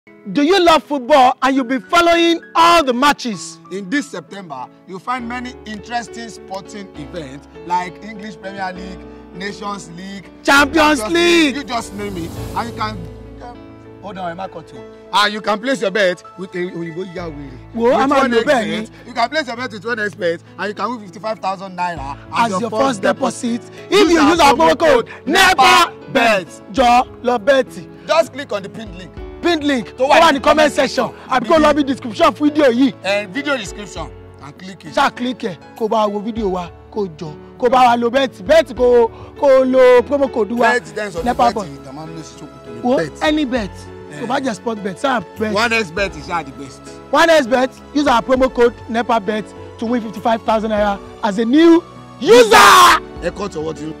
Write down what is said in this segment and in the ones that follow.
Do you love football and you'll be following all the matches? In this September, you'll find many interesting sporting events like English Premier League, Nations League, Champions League. You just name it, and you can. Um, hold on, Emma cut you. And you can place your bet with a Oyinbo Yawiri. Wo, a máa lo bẹ́ẹ̀ ni. You can place your bet with one expert and you can win fifty-five thousand naira As your first deposit, if you use our promo code NEPA bet, jọ lọ bẹ́ẹ̀tì. Just click on the pinned link Pinned link tó wà ní comment section àbí kó lọ bí description fídíò yìí. and video description and click it. ṣáà click ẹ̀ kó bá wo fídíò wa kó jọ kó bá wa lo bẹ́ẹ̀tì bẹ́ẹ̀tì kó kó lo promo code wa bet then sọ NEPA bet bet. ìtàmà ń lọ sí ṣòkòtò wo ní bet. any bet kò bá jẹ sport bet sáà bet. one expert is ah the best. one x bet use our promo code nepa bet to win fifty-five thousand naira as a new user. ẹ kọ́ tọwọ́ tí.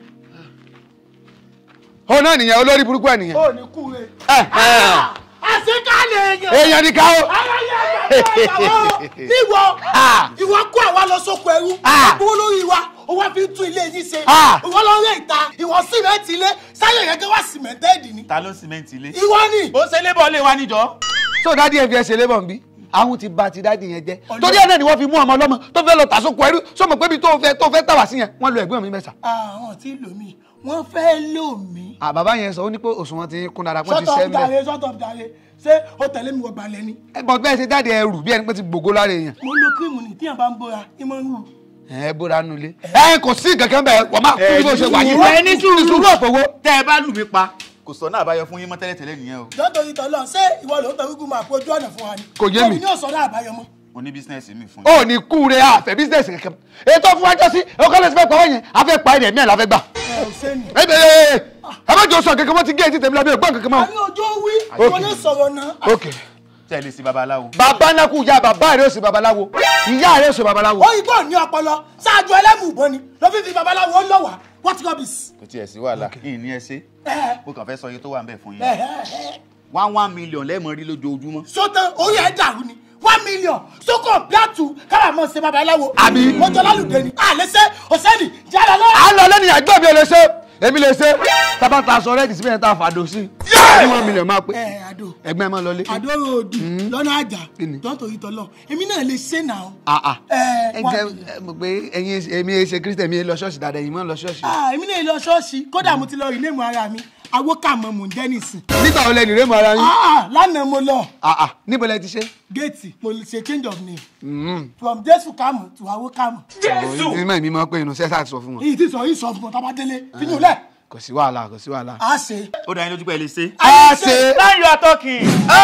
ó náà nìyẹn olórí burúkú ẹ nìyẹn. ó ní kú re. ẹ ẹ àṣekálẹ̀ èèyàn. èèyàn ní ká o. ayẹyẹ ìgbàgbọ́ ìwọ ìwọ kó àwa lọ sóko ẹrú àbúrò lórí wa ó wá fi ń tún ilé yìí ṣe ìwọ lọ rí ìta ìwọ sìmẹ́ǹtì ilé sáyẹ̀ yẹn kí wá sìmẹ́ǹtẹ́ẹ̀dì ni ta ló sìmẹ́ǹtì ilé. ìwọ ni. ó ṣe lébọ̀ lé wa níjọ́. so dádì ẹ fi ẹsẹ̀ lébọ̀ ń bí àwọn ti ba ti dádì yẹn jẹ́ torí ẹ̀ náà ni wọ́n fi mú ọmọ ọlọ́mọ tó fẹ́ lọ tà sóko ẹrú sọmọ pé ibi tó fẹ́ tó fẹ́ tàwá sí yẹn wọ́n lo ẹ̀gbọ́n mi mẹ́sà. àwọn tí lò mí wọ́n fẹ́ lò mí. à bàbá yẹn sọ ó ní pé òṣùwọ̀n ti kún dára pé ti shut up sẹ́ ń bẹ̀. jàre shut up jàre ṣé o tẹ̀lé mi wọ balẹ̀ ni. ẹ bọ̀ bẹ́ẹ̀ ṣe jáde ẹrù bí ẹni pé ti gbogbo lára èèyàn. mo lo kírímù ní tíyàn bá ń bóra ní mo ń wù. ẹ bóra nulẹ̀. ẹ kò sí kankan bẹ́ẹ̀ wọ́n máa kú bí mo ṣe wà yìí. ẹ ní sùúrù sùúrù òfowó. tẹ́ ẹ bá lù mí pa kò sọ náà àbáyọ fún yín mọ́ tẹ́lẹ̀tẹ́lẹ̀ nìyẹn o. jọ́tò yìí tọ́lọ́ ṣé ìwọ ló ń tẹ wígùn máa fojú ọ̀nà fún wa ni. Kò yé mi. òbí ní òsàn náà àbáyọ mọ́. mo ní bísínẹ́sì mi fún ó ní kú re àfẹ́ bísíǹsì kankan. ètò fún wájọ́ sí ọkọ lẹ́sìn fẹ́ pàwọ́ yẹn àfẹ́ pa ẹ̀rẹ̀ mẹ́rin láfẹ́ gbà. ẹ ò sẹ́ni. ẹ bẹ̀rẹ̀ ẹ má jọ sọ kankan mọ́ ti gé etí tèmi lábẹ́ ògbọ́n kankan mọ́. a ní ojú wí ìwọ ní sọ̀rọ̀ náà. ok tẹ́lẹ̀ sí babaláwo. bàbá náà kú ìyá bàbá rẹ̀ ó sì babaláwo ìyá rẹ̀ ó sì babaláwo. òyìnbó ní ọpọlọ ṣáájú ẹlẹ́mùbọn ni ló fi fi babaláwo ó lọ́wà what rubbish. kò tiẹ̀ sí wàhálà yìí ní ẹ ṣe ẹ mo kàn fẹ́ sọ iye tó wà ń bẹ̀ fún ẹ yín ẹ ẹ one one million lẹ́ẹ̀mọ́ rí lójoojúmọ́. sótán orí ẹ dàrú ni one million sókò bíàtù kábà mọ̀ ṣe babaláwo. Àbí? mọ́jọ́ lálùdẹ ni àlẹ́sẹ̀ ọ̀sẹ́ni jáde lọ. à ń lọ lẹ́nu àgbọ̀ mi ò lè ṣe èmi lè ṣe tábà ta aṣọ rẹ́ẹ̀dì síbẹ̀ tá a fàdó sí i ní wọn mílíọ̀nù máa pé ẹ àdó ẹgbẹ́ máa lọlé. àdó ròdù lọ́nà àjà Kí ni? jọ́tò yìí tọ́lọ̀ èmi náà lè ṣe náà. àà ẹ ẹ wá jẹ mi. ẹ mọ̀ pé ẹ̀yin èmi ẹ ṣe kírísítẹ̀ mi ẹ lọ ṣọ́ọ̀ṣì dáadáa ẹ̀yin máa ń lọ ṣọ́ọ̀ṣì. Ah, èmi náà lọ ṣọ́ọ̀ṣì kódà mo ti lọ ìlé mu ara mi awókàmọ́ mò ń jẹ́ nìsín. nígbà wo lẹnu rẹ mọ ara yín. Ah, lánàá mo lọ àà níbo lẹ ti ṣe. géètì mo ṣe change of name from jésù kàmù to awókàmù. jésù ìmọ̀ mi máa pé inú sẹ́sà ti sọ fún wọn. èyí ti sọ yìí sọ fún ọ tábà délé fíyùn lẹ kò sí wàhálà kò sí wàhálà. a ṣe. ó dá yín lójú pé ẹ lè ṣe. a ṣe. láyọ̀ àtọ́kì.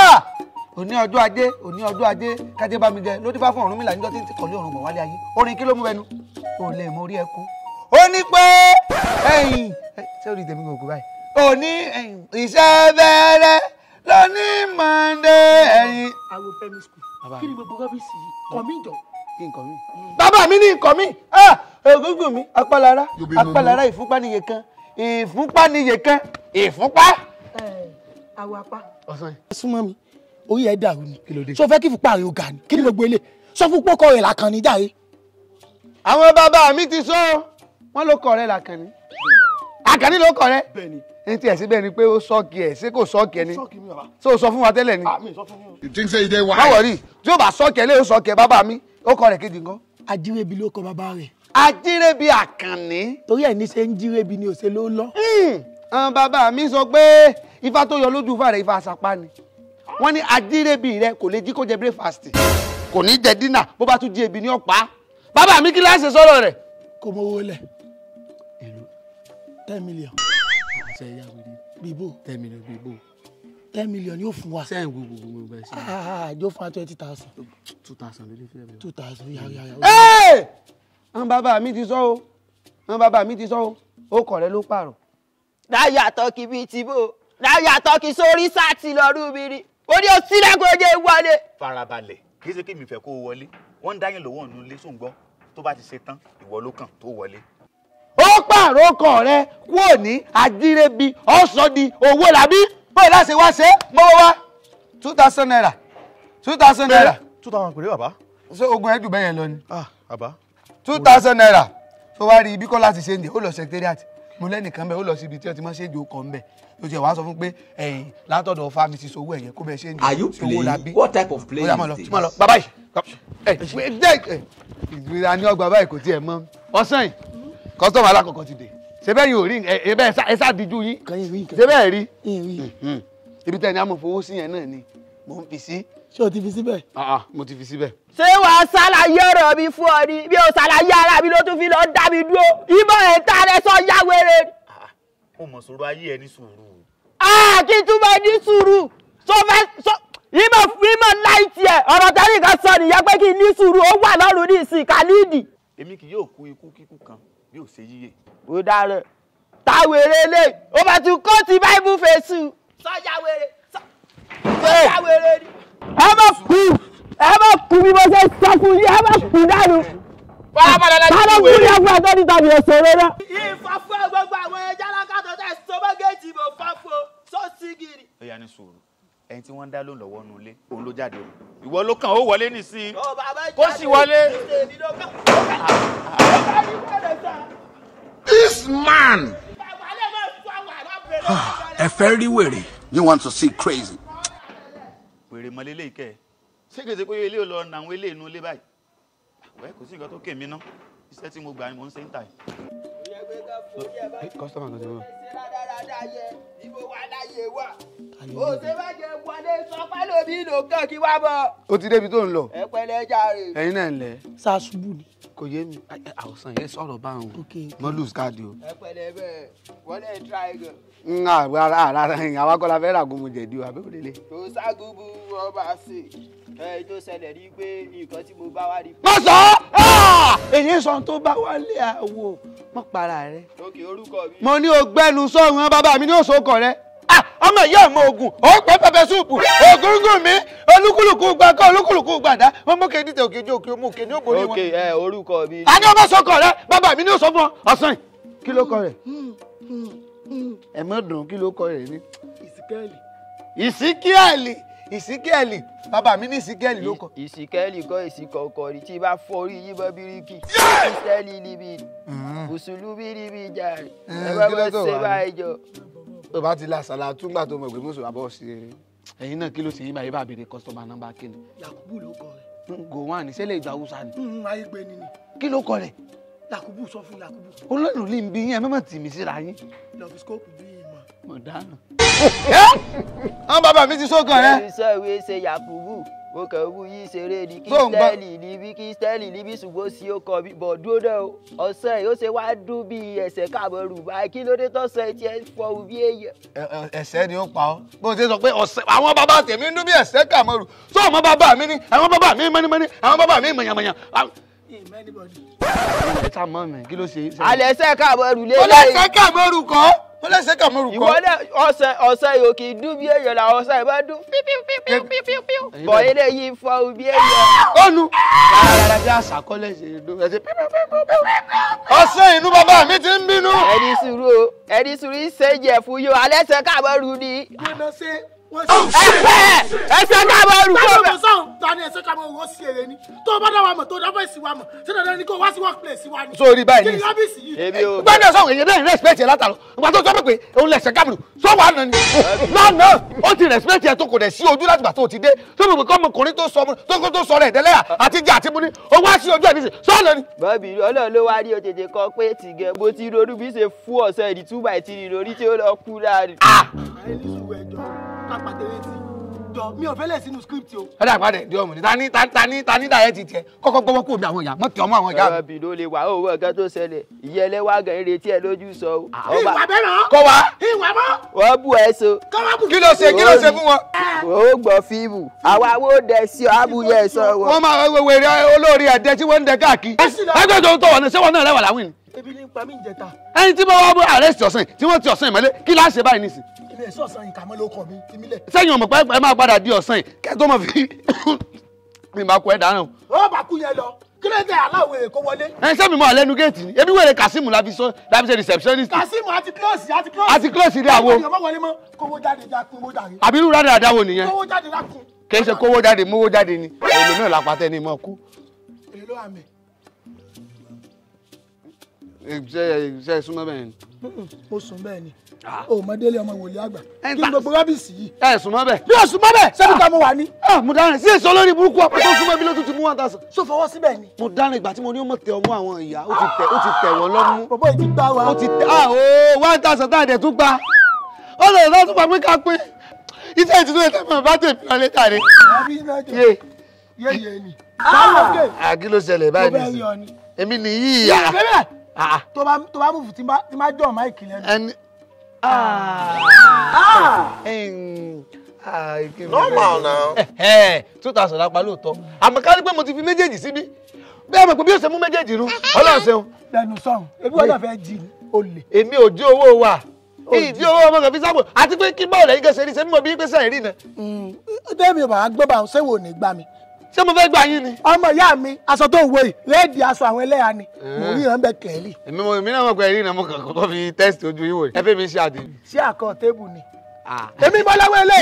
òní ọjọ́ ajé òní ọjọ́ ajé kájé bá mi jẹ ló dé bá fún Ọ̀rúnmìlà níjọ́ tí ń kọ̀lé ọ̀run bọ̀ wálé ayé orin kí ló mú bẹnu ò lè mọ orí ẹ kú. ó ní pé ẹ̀yìn ẹ, ṣé orí tèmi kò kú báyìí. òní ẹ̀yìn iṣẹ́ bẹ̀rẹ̀ lóní mọ̀ndé ẹ̀yìn. àwọn primary school kí ni gbogbo rọ́bìsì yìí kọ́ mí jọ. kí nǹkan mi. bàbá mi ní nǹkan mi egungun mi apálára apálára ìfúnpá níye kan ìfúnpá níye kan ìfúnpá. àwọn apá. ọ̀sán yìí. súnmọ́ mi orí ẹ̀ dàrú ni Kí ló dé? sọ fẹ́ kí fipá rẹ̀ ó ga ni kí ni gbogbo ilé sọ fún pọ́kọ rẹ̀ làkàn ní jàre. àwọn bàbá mi ti sọ wọn ló kọ rẹ làkànní àkànní ló kọ rẹ bẹ́ẹ̀ni ní tiẹ̀ síbẹ̀ ni pé ó sọ́ọ̀kì ẹ̀ ṣé kò sọ́ọ̀kì ẹ̀ ni sọ́ọ̀kì mi bàbá. tó o sọ fún wa tẹ́lẹ̀ ni mi sọ fún yín. You think say you dey má wise? wọ̀rí tí ó bá sọ́ọ̀kì ẹ̀ lé o sọ́ọ̀kì ẹ̀ bàbá mi ó kọ rẹ̀ kejì nǹkan. ajírébi ló kọ bàbá rẹ̀ ajírẹ́bí àkànní. torí ẹ̀ ní ṣe ń jírébi ni òṣè ló lọ. àwọn bàbá mi sọ pé ifá tó yọ lójú ifá rẹ̀ ifá àsapá ni wọ́n ní ajírẹ́bí rẹ̀ kò lè jí kó jẹ breakfast kò ní jẹ dínà bó bá tún jí ebi ní ọ̀pá bàbá mi kí láṣẹ sọ̀rọ̀ rẹ̀. kò mọ owó lẹ̀ ten million bíbó ten million bíbó ten million yóò fún wa. sẹ́yìn gbogbo gbogbo ẹ̀ sí Ah, àjọ fún wa twenty thousand two thousand lórí fẹ́ẹ́ two thousand yàrá yàrá. Ẹ́ẹ̀! àwọn bàbá mi ti sọ o àwọn bàbá mi ti sọ o ó kọ̀ rẹ ló pààrọ̀. láyà tọkì bíi tìbò láyà tọkì sórí sáàtì lọ́rùn mi rí ó ní o sílẹ̀kùnjẹ wọlé. farabalẹ̀ kì í ṣe kí mi fẹ́ kó o wọlé wọ́n ń dáyìn lọ́wọ́ ọ̀nù ilé sóńgbọ́ tó bá ti ṣe tán ìwọ ló kàn tó wọlé. ó pààrọ̀ ọkọ̀ rẹ kúrò ní àdírẹ́bí ọ̀sán di owó làbí bóyá láti wá ṣe é mọ́wọ́ wá two thousand naira two thousand naira two thousand péré bàbá. ṣé ogun ẹ̀dùn bẹ́yẹn lọ ni ah bàbá. two thousand naira tó wá rí ibi kọ́ láti ṣe ń dè ó lọ secretariat mo lẹ́nìkan bẹ́ẹ̀ ó lọ síbi tí wọ́n ti máa ṣe é ju ọkọ̀ ńbẹ̀ ó ti ẹ̀ wá sọ fún pé ẹ̀yìn látọ̀dọ̀ fa mi ti sowó ẹ̀yẹ kó bẹ́ẹ̀ ṣe ń Are you sí owó la bí. playing? What type of play ó yá máa lọ is this? máa lọ bàbá yìí ẹ ẹ jẹ́ ìgbéra ní ọgbà báyìí kò tiẹ̀ mọ́ ọ̀sán yìí kọ́sítọ́mù alákọ̀ọ́kọ́ ti dé ṣé bẹ́ẹ̀ yìí ò rí ẹ ẹ bẹ́ẹ̀ ẹ sá díjú yín Kan yín rí nǹkan. ṣé bẹ́ẹ̀ rí Yín rí. Mhm. ibi tẹ́ ni a mọ̀ fowó sí yẹn náà ni mò ń fi sí ṣé o ti fi síbẹ̀. Ah, ah, mo ti fi síbẹ̀. ṣé wàá ṣàlàyé ọ̀rọ̀ mi fún ọ ni bí o ṣàlàyé ara mi ló tún fi lọ dá mi dúró ìmọ̀ ẹ̀ tá rẹ sọ yá wèrè ni. mo mọ̀ sọ̀rọ̀ ayé ẹ ní sùúrù. Ah, kí n tún bá ní sùúrù sọ fẹ́ sọ ìmọ̀ ìmọ̀ láìtì ẹ̀ ọ̀rọ̀ tẹ́lẹ̀ kan sọ nìyẹn pé kí n ní sùúrù ó wà lọ́rùn ní ìsìn kálíìdì. èmi kì yóò kú ikú kíkú kan bí ò ṣe yíyẹ. ó dára táwèrè lè ó bá tún kó ti báìbù fèsù. sọjá wèrè sọjá wèrè ni. ẹ má kú ẹ má kú bí mo ṣe sọ fún yín ẹ má kú dànù. farabalẹ̀ ká ló kú ní ẹgbẹ́ tó ní tàbí òṣèré náà. ìfàfọ́ gbogbo àwọn ẹja lákàtọ̀ tẹ̀ sọ́mọ́gẹ́tì mọ̀ fàfọ́ sọ́sígìrì. ó yá ní sùúrù ẹni tí wọ́n ń dá lóun lọ́wọ́ nu ilé òun ló jáde o ìwọ ló kàn ó wọlé nísìnyí. ó bàbá Kó sì wọlé. èmi ló kàn. ó bá ní kọ́lẹ̀ sá. This man. bàbá lè má fún àwọn alábẹ̀rẹ̀. Ẹ fẹ́ rí wèrè. You want to see crazy? wèrè mọ lélẹ́yìí kẹ́ ẹ̀ ṣé kèsì pé ilé ò lọ na àwọn ilé inú ilé báyìí wẹ́ kò sí nǹkan tó kèmí ná iṣẹ́ tí mo gbà ni mò ń ṣe ń tà yìí. kọ́sítọ́mù kan ti wọ́n. ṣe rádaràdà yẹ ibo wà láyé wà. ó ṣe má jẹ wọlé sọ pálómi ló kàn kí wá bọ̀. ó ti débi tó ń lọ ẹ pẹ̀lẹ́ jàre. ẹ̀yin náà ń lẹ̀ ṣáṣubú ni. kò yé mi Ẹ, ẹ, àwòsàn yẹn sọ̀rọ̀ báwọn Okay. mo lose card o. ẹ pẹ̀lẹ́ bẹ́ẹ̀ wọlé triangle. ń ara ara ẹ̀yìn àwa kọ́ la fẹ́ ràgùn mu jẹ̀dí o àbẹ́wò lélẹ̀. tó ságúbú ọba ṣe ẹ tó ṣẹlẹ̀ ní pé nǹkan tí mo bá wá rí. má sọ èyí sọ tó bá wálé àwò mọ́ para rẹ. lókè orúkọ mi. mo ní o gbẹnu sọ̀rùn bàbá mi ní òṣòkò rẹ. Ah, ọmọ ìyá ọmọ ogun ó pẹ́ pẹpẹ súùpù ògúngún mi olúkúlùkù gbà kọ́ olúkúlùkù gbàdá wọn mú kéde òkè ojú òkè mú kéde ó borí wọn. ok ẹ orúkọ mi. a ní ọmọ sọkọ rẹ bàbá mi ní òṣò fún ọ ọ̀sán yìí. kí ló kọ rẹ ẹ mọ dùn kí ló kọ rẹ ní. ìsìkẹ́ẹ̀lì. ìsíkíẹ̀lì ìsíkíẹ̀lì bàbá mi ní ìsíkíẹ̀lì ló kọ. ìsìkẹ́lì kọ́ ìsìkọ̀kọ̀ rí tí bá fọ́ orí yín bọ́ bíríkì kristẹni níbi mùsùlùmí níbi jàre ẹ bá kí ló bá tó ṣe wà ní? báyìí jọ. tó bá ti la sàlá túngbà tó mọ̀ pé mùsùlùmí àbọ̀ sí eré. ẹ̀yin náà kí ló ṣe yín báyìí bá béèrè kọ́sítọ́mà nọ́mbà kí ni. yakubu ló kọ rẹ. gòwán ní sẹ́lẹ̀ ìgbà haúsá ni. Mm, ayé gbé ni ni. kí ló kọ rẹ̀. yakubu sọ fún yakubu. olóòlù ní bí yín ẹ mọ̀ tì mí síra yín. lọ́fíìsíkópù bí ìmọ̀. mọ̀ dáná. àwọn bàbá mi ti sókàn rẹ. ẹni sọ ìwé ṣe yakubu mo kàn wú yí ṣeré ní Tó ń gbọ́- kristẹni níbi kristẹni níbi ṣùgbọ́n sí ó kọ bí bọ̀ dúró náà o ọ̀sẹ̀ yìí ó ṣe wá dún bí ẹsẹ̀ káàbọ̀ rù báyìí kí ló dé tọ́sẹ̀ tiẹ̀ fọ́ bí èèyàn. ẹsẹ̀ ni ó pa ọ́ bó ṣe sọ pé ọ̀sẹ̀ àwọn bàbá tèmi ń dún bí ẹsẹ̀ kàmọ́rù tó ọmọ bàbá mi ní àwọn bàbá mi mọ́nímọ́ní àwọn bàbá mi mọ̀nyàmọ̀nyà. ìmọ̀ anybody. ẹ ta mọ́ mi kí ló ṣe. alẹ́ ẹsẹ̀ káàbọ̀ rù ó lélẹ́yìn. lẹ́sẹ̀ kàmọ́rù kọ́ ó lẹ́sẹ̀ kàmọ́rù ìwọ kọ́. náà ọ̀sẹ̀ ọ̀sẹ̀ yìí ò kì í dún bí èèyàn la ọ̀sẹ̀ ìbá dún pípípípípípíu bọ̀ eléyìí fọ́ bí èèyàn. ọ̀nù. rárá bí àṣà kọ́lẹ̀ ṣe dún ẹsẹ̀ ọ̀sẹ̀ inú bàbá mi ti ń bínú. ẹni sùúrù o ẹni sùúrù ìṣèjẹ fún yóò alẹ́ ẹsẹ̀ káàbọ̀ rù ni. gbọ́dọ̀ ṣe wọ́n ṣe. ẹsẹ̀ ẹsẹ̀ káàbọ̀ rù kọ́ Táwọn bẹ̀. ọmọ sọ̀rọ̀ ta ni ẹ̀sẹ̀ ká mọ̀ wọ́n sí èrè ni. Tó o bá dá wa mọ̀ tó o dá fẹ́ẹ̀sì wa mọ̀. Ṣé dandan ni kó o wá sí workplace wa ni? sórí báyìí Kí ní ni ìsìn. ọ́fíìsì yìí? èmi ò gbọ́dọ̀ sọ̀rọ̀ èyí bẹ́ẹ̀ respect yẹ látàlọ́ ìgbà tó sọ pé òun lẹ̀sẹ̀ kábìlì sọ wà nà ni lánàá ó ti respect yẹ tó kò dẹ̀ sí ojú láti gbà tó ti dé tó mọ̀ pé kọ́ ọmọkùnrin tó sọ tó kó tó sọ rẹ̀ tẹ́lẹ̀ àti jẹ́ àti mú ni ó wá sí ojú ẹ̀ nísìn sọ nà ni. bọ́ọ̀bì ọlọ́run ló wá rí o tètè kọ pé tìgẹ̀ bó ti ronú bí ṣe fún ọ̀sẹ̀ ìdí two by three lórí tí ó lọ kú láàrin. Ayé ní sùúrù ẹjọ́ kápá tẹ̀lé ti. Jọ mi ò fẹ́ lẹ̀ sínú script o. ọ̀dà àpàdé di ọmọ ni tani tani tani dàyẹ́ ti tiẹ̀ kọ́kọ́ gbọ́wọ́ kó omi àwọn ìyá mọ́tì ọmọ àwọn ìyá mi. bọ́ọ̀bì ló lè wà ó wọ́n nǹkan tó ṣẹlẹ̀ ìyẹn ẹlẹ́wà gan retí ẹ lójú sọ o. Ìwà bẹ́ẹ̀ náà. kọ́ wa Ìwà mọ́. wọ́n bù ẹ so. Kọ́wá bù. kí ló ṣe kí ló ṣe fún wọn. ó gbọ́ fíìmù àwa wo dẹ̀ sí ọ abúyẹ sọ wọn. wọ́n máa wẹ̀wẹ̀ rẹ olórí ẹ̀dẹ́ tí wọ́n ń dẹ káàkiri. ẹgbẹ́ tó ń tọ̀ wọ́n ní sẹ́wọ̀n náà rẹwà láwìn ni. Ebi ní pa mí ìjẹta. ẹni tí wọ́n wá bó àrẹ́sì ọ̀sán yìí tí wọ́n ti ọ̀sán ìmọ̀lẹ́ kí láá ṣe báyìí nísìn. Ilé ẹ̀sọ́ ọ̀sán yìí kà mọ́ ló kọ̀ mí ti mílẹ̀. sẹ́yìn ọmọ pẹ́ ẹ máa padà di ọ̀sán yìí kẹ́ tó mọ̀ fi mi máa kọ ẹ̀ dáná. Ó bá kú yẹn lọ. Kí ló dé aláwọ̀ èkó wọlé? ẹ sẹ́mi mọ́ àlẹ́nu géètì ni ebi wẹ̀rẹ̀ Kazeem la fi sọ la fi ṣe receptionist Kasimu àti kílọ̀sì àti kílọ̀sì. àti close ilé àwo Àwọn èèyàn má wọlé mọ́. Kówó jáde já kún owó jáde. àbí irú rádà àdáwò nìyẹn Kówó jáde lákun. kì í ṣe kówó jáde mówó jáde ni èlò náà la pàtẹ́ ni mọ̀ kú. Èló àmì. ṣe ṣe súnmọ́ bẹ́ẹ̀ ni. mo sùn bẹ́ẹ̀ ni o mọ délé ọmọ wòlíì àgbà Ẹ kí gbà- n gbogbo rọ́bìsì yìí ẹ súnmọ́ bẹ́ẹ̀. bí o sùn mọ́ bẹ́ẹ̀ sẹ́ni ká mo wà ní. ah mo dárin sí èso lórí burúkú ọ̀pẹ tó súnmọ́ bí ló tún ti mú one thousand. so fọwọ́ síbẹ̀ ni mo dárin ìgbà tí mo ní ó mọ̀ tẹ ọmú àwọn ìyá ó ti tẹ ó ti tẹ̀ wọ́n lọ́mú. bọ̀bọ̀ yìí ti gbá wa ó ti tẹ ah ooo one thousand tá a dẹ̀ tún gba ó lè lọ́ tún pa pé ká pín iṣẹ́ ìtútù ẹ̀ tẹ́lẹ̀ bá tẹ̀ fi ọlẹ́ tàrí. àbí iná jẹ yé yéye ni báwo ké ah kí ló ṣẹlẹ̀ mo báyìí bẹ́ẹ̀ rí nìyí ọ ni. èmi nìyí ìyá bẹ́ẹ̀ ah tó bá tó bá mú fún tí n bá tí n bá jọ̀ máìkì lẹ́nu. ẹni ah ẹn, ah kí ni Normal now. ẹ two thousand lápá lóòótọ́ àmọ́ ká ní pé mo ti fi méjèèjì síbí bẹ́ẹ̀ mọ̀ pé bí ó ṣe mú méjèèjì rú ọlọ́run ṣeun lẹ́nu sọ̀rùn ebi wọ́n náà fẹ́ jí ni o lè. èmi ò jí owó wa ìdí owó ọmọ kan fi sábò àti pé kí bọ́ọ̀lù ẹ̀yin kẹsẹ̀ rí sẹ́mi mọ̀ bí pé sẹ́yìn rí na dẹ́mi ò bá gbé bá òun ṣéwò ní gbà mí. ṣé mo fẹ́ gbà yín ni. ọmọ ìyá mi aṣọ tó ń wo yìí réèdì aṣọ àwọn ẹlẹ́yà ni mo rí ìran bẹ kẹ́lì èmi mo èmi náà mọ̀ pé ẹ̀rí náà mo kàn kọ́kọ́ fi tẹ́sítì ojú yín wò ẹ fẹ́ mi ṣe àdé. sí àkọ́ tébù ni. èmi bọ́ lọ́wọ́ ilé.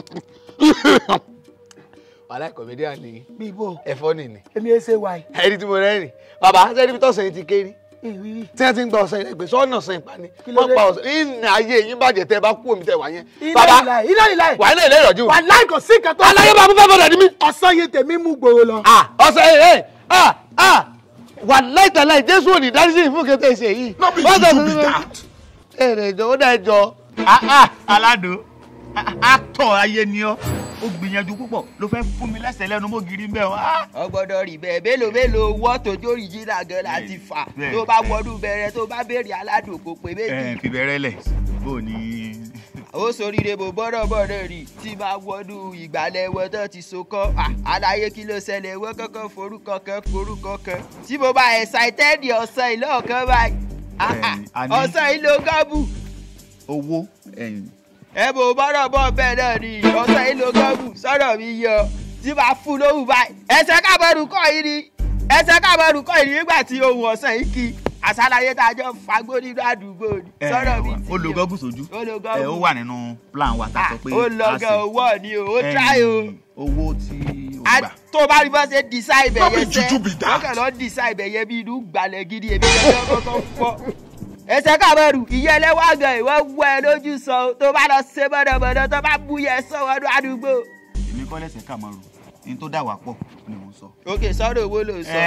wàhálà kọ̀mẹ́díà ni bí ibo ẹ̀fọ́ nìní èmi ẹ ṣe wáyé ẹni tí mo rẹ́rìn bàbá sẹ́ni bí tọ̀sán yìí ti kéré ìrírí. tí wọ́n ti ń gba ọ̀sán yìí gbèsè ọ̀nà ọ̀sán ìpani Kí ló wọ́n dé? pa ọ̀sán ìnà ayé yín bàjẹ́ tẹ́ ẹ bá kú omi tẹ́ wà yẹn. iná bàbá ìlà iná ìlà wà ní ilé ìrọ̀jú. wà láì kò sí nǹkan tó. aláyé bá mú fẹ́ bọ̀dọ̀ ní mí. ọ̀sán yìí tèmi mú gbòòrò lọ. ọ̀sẹ̀ ẹ̀ ẹ̀ ah ah wà láìtàláì jésù òní dárísì fún kété ṣe yìí. No be Wọ́n sọ juju be fún mi- that. èrè ìjọ ó dá ẹjọ. aládùn àtọ̀ ayé ni ọ́ ó gbìyànjú púpọ̀ ló fẹ́ fún mi lẹ́sẹ̀ lẹ́nu mọ́ gírí bẹ́ẹ̀ wá. ọgbọ́dọ̀ rí bẹ́ẹ̀ mélòó mélòó wọ́ tójó original gan láti fà Bẹ́ẹ̀. tó bá wọdún bẹ̀rẹ̀ tó bá béèrè aládùn kò pé méjì ẹ fi bẹ̀rẹ̀ lẹ̀ bó o ní. ó soríire bò bọ́dọ̀ bọ́dọ̀ rí tí bá wọdún ìgbàlẹ̀ wọn tó ti so kọ́ à, àlàyé kí ló ṣẹlẹ̀ wọ́n kankan forúkọ kan forúkọ kan tí mo bá excited ọ̀sán ìlọ́ọ̀kan báyìí Ah, ah, Bẹ́ẹ̀ni, a ní- ọ̀sán ìlò gọ́bù owó ẹ̀yìn ẹ bò bọ́dọ̀ bọ́ bẹ́ẹ̀ náà ni ọ̀sán ìlò gọ́bù sọ̀rọ̀ mi yọ tí bá fún lóhùn báyìí ẹsẹ̀ kábọ̀rù kọ́ yìí ni ẹsẹ̀ kábọ̀rù kọ́ yìí nígbà tí ohun ọ̀sán yìí kí àṣàlàyé tá a jọ fagbó nínú àdúgbò ni sọ̀rọ̀ mi ti ó lo gọ́gù sójú ó lo ẹ gọ́gù. ó wà nínú plan wa tá a sọ pé ó lọ a gan ṣe. owó ni o ó try o Ẹ̀yìn, owó tí o A- gbà. tó bá rí bá ṣe decide No ibẹ̀ be yẹn sẹ́ juju be that. wọ́n kàn lọ decide ibẹ̀ yẹn bí inú gbalẹ̀ gidi èmi kàn lọ kọ́kọ́ fọ́ ẹsẹ̀ kábẹ́rù ìyá ẹlẹ́wà gan ìwọ wọ ẹ lójú sọ o, tó bá lọ ṣe mọ̀nàmọ́ná tó bá bú yẹ sọ wọnú àdúgbò. èmi kọ́ lẹ́sẹ̀ kà máa rò ní tó dà wá pọ̀ ni mò ń sọ. òkè sọ́dọ̀ owó ló sọ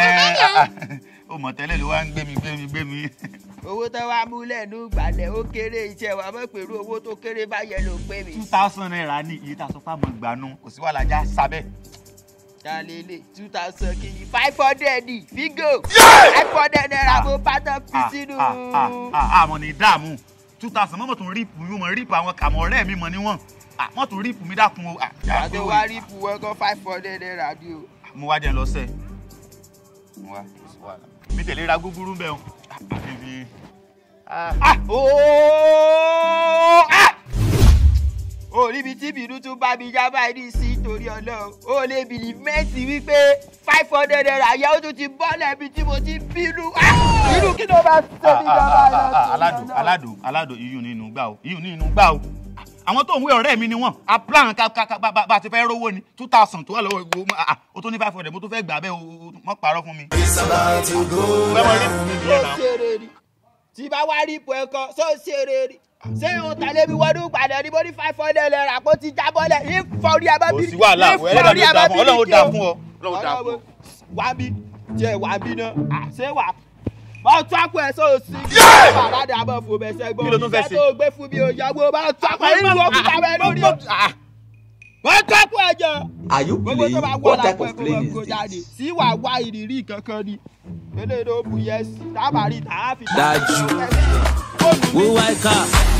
ó mọ̀ tẹ́lẹ̀ ló wá ń gbé mi gbé mi gbé mi. owó tó wá múlẹ̀ ní gbalẹ̀ ó kéré iṣẹ́ wa mọ̀ pẹ̀lú owó tó kéré bá yẹ ló pé mi. two thousand naira ní iye tá a sọ fún àmọ́ ìgbàanu kò sí wàhálà já sábẹ́. dalele two thousand kìíní five hundred ní fígò five hundred naira mo bá tán fi sínú. àmọ́ ní dààmú two thousand mọ́mọ́ tún ríìpù mi mọ̀ ríìpù àwọn kàmọ́ ọ̀rẹ́ mi mọ̀ níwọ̀n mọ́ tún ríìpù mi dákun o. Ah, já àti pé wá o- rí ipò ẹ̀kọ́ five hundred naira ni o. mo wá jẹ́ lọ sẹ́ mo wá kò sí wàhálà mi tẹ̀lé ra gúgúrú bẹ́ẹ̀ o. Ah, àfi fi- Ah, ooo, ah! o níbi tí bínú tún bá mi já báyìí ní sí torí ọlọ́run o lè bìlì mẹ́ǹtì wípé five hundred naira yẹ ó tún ti bọ́ lẹ́bi tí mo ti bínú Ah! irú kí ló bá ṣe mí jọba Ah, ah, aládùn aládùn aládùn iyùn nínú gbà o iyùn nínú gbà o àwọn tó ń wé ọ̀rẹ́ mi ni wọ́n a plan ká ká ká bá bá ti fẹ́ rówó ni two thousand tó wà lọ́wọ́ ìgbò ah, ah, o tó ní five hundred mo tó fẹ́ gbà bẹ́ẹ̀ o o- mọ́ parọ́ fún mi. fẹ́ mọ rí fún mi tó nìyẹn náà. ṣeré ni tí bá wá rí ipò ẹ̀kọ́ tó ṣeré ni ṣé o tàlẹ́ mi wọnú gbàdẹ̀ ní mo ní five hundred naira kó ti jábọ́lẹ̀ ní fọ́ọ̀rí kò abábírí sí wàhálà ẹlẹ́dàá ló dáa fún ọ ọlọ́run ó dáa fún ọ ọlọ́run ó dáa fún ọ. wá bí jẹ wá bí náà àṣẹ wà bá tó àpò ẹ sọ òsì kí bàbá dà bọ̀ fún bẹ́sẹ̀ gbọ́ Kí ló tún fẹ́ iṣẹ́ ṣe? tó gbé fún mi ò yàgò bá tó àpò ẹ nínú òkúta bẹ lórí o bá tó àpò ẹ jọ Are you gbogbo tó bá playing? wọ What type lápò ẹ of kó playing wọn is kó jáde this? sí wà wá ìrírí kankan ni eléyìí ló bu yẹsì tábàárí tààfin. Dájú. Who I car?